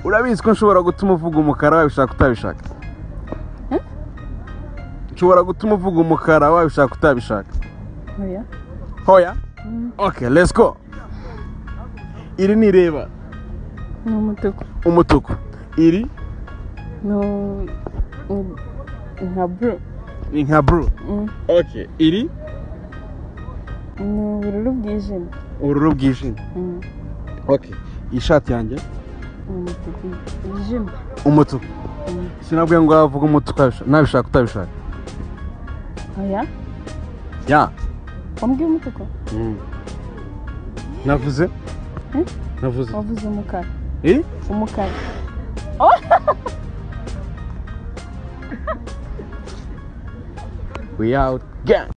urabizi ko nshobora gutuma uvuga umukara wabishaka utabishaka nshobora gutuma uvuga umukara wabishaka utabishaka Oya. hoya oke let's go iri ni ireba ni umutuku umutuku iri ni u- u- nka buru ni nka buru Mm. oke iri ni ubururu bwijimye ubururu bwijimye Mm. oke iyi shati yanjye ni umutuku wijimye umutuku Mm. sinabwiye ngo wavuga umutuku utabishaka- nabishaka utabishaka oya ya wambwiye umutuku navuze Hmm? navuze wavuze umukara iri umukara we out gang